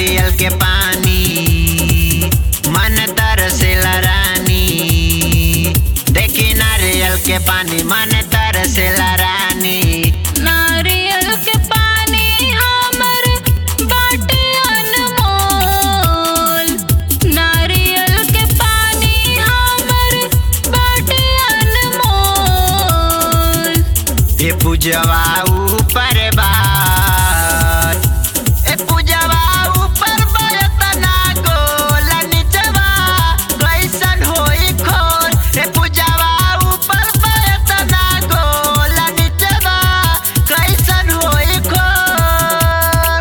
नारियल के पानी मन तरसेला रानी देखी नारियल के पानी मन तरसेला रानी नारियल के पानी हमर बाटे अनमोल नारियल के पानी हमर बाटे अनमोल ए पूजवा ऊपर बात ए पूजवा ऊपर बरतना गोल निचवा कैसन होई खोल ए पूजवा ऊपर बरतना गोल निचवा कैसन होई खोल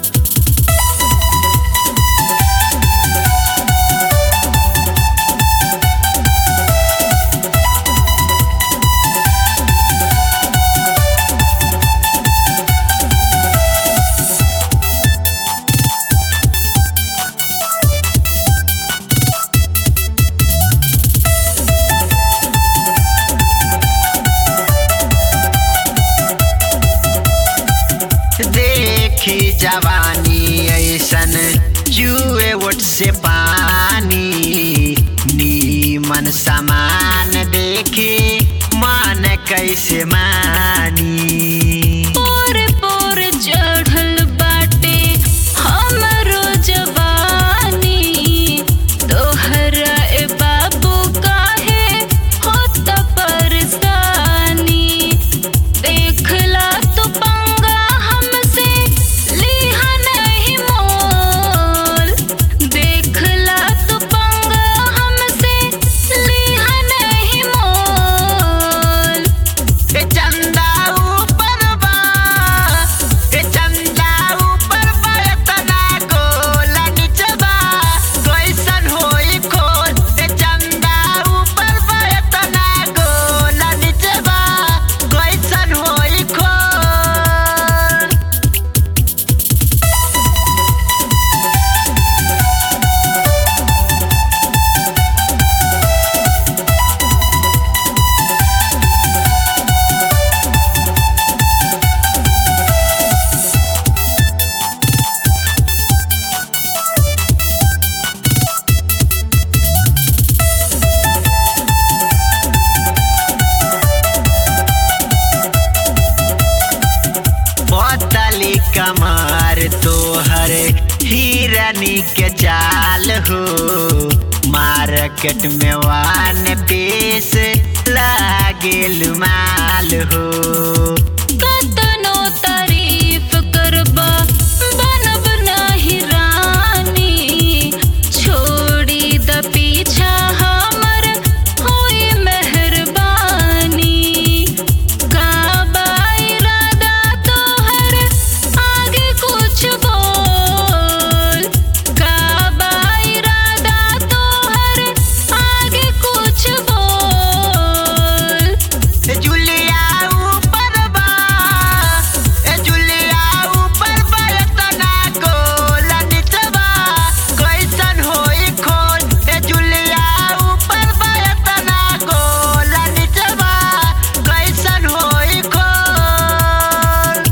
देखी जवानी ऐसन जुए ओट से पानी नीमन समान देखी मन कैसे मानी पोर पोर चढ़ल बाटे हमरो जवानी तोहरा ए बाबू काहे होत परेशानी देखला तू पंगा हमसे लिहा नहीं मोल देखला तू पंगा हमसे लिहा नहीं मोल ए चंदा ऊपर बा ए चंदा ऊपर बा एतना गोल निचवा कैसन होई खोल ए चंदा ऊपर बा एतना गोल निचवा कैसन होई खोल पतली कमर तोहर हिरनी के चाल हो मार्केट में वान पीस लागेल माल हो कतनो तारीफ करबा बनब नाही रानी छोड़ी द पीछा हमर होई मेहरबानी का बा इरादा तोहर आगे कुछ बोल का बा इरादा तोहर आगे कुछ बोल ए जुलिया ऊपर बा ए जुलिया ऊपर बा एतना गोल निचवा कैसन होई खोल ए जुलिया ऊपर बा एतना गोल निचवा कैसन होई खोल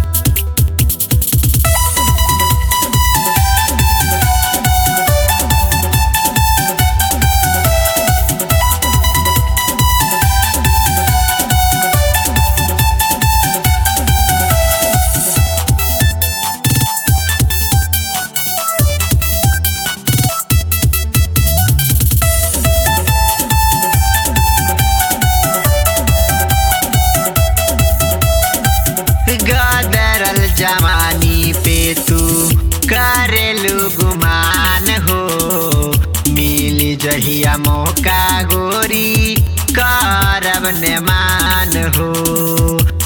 गदरल जवानी पे तू करेलू गुमान हो मिल जहिया मौका गोरी करब ने मान हो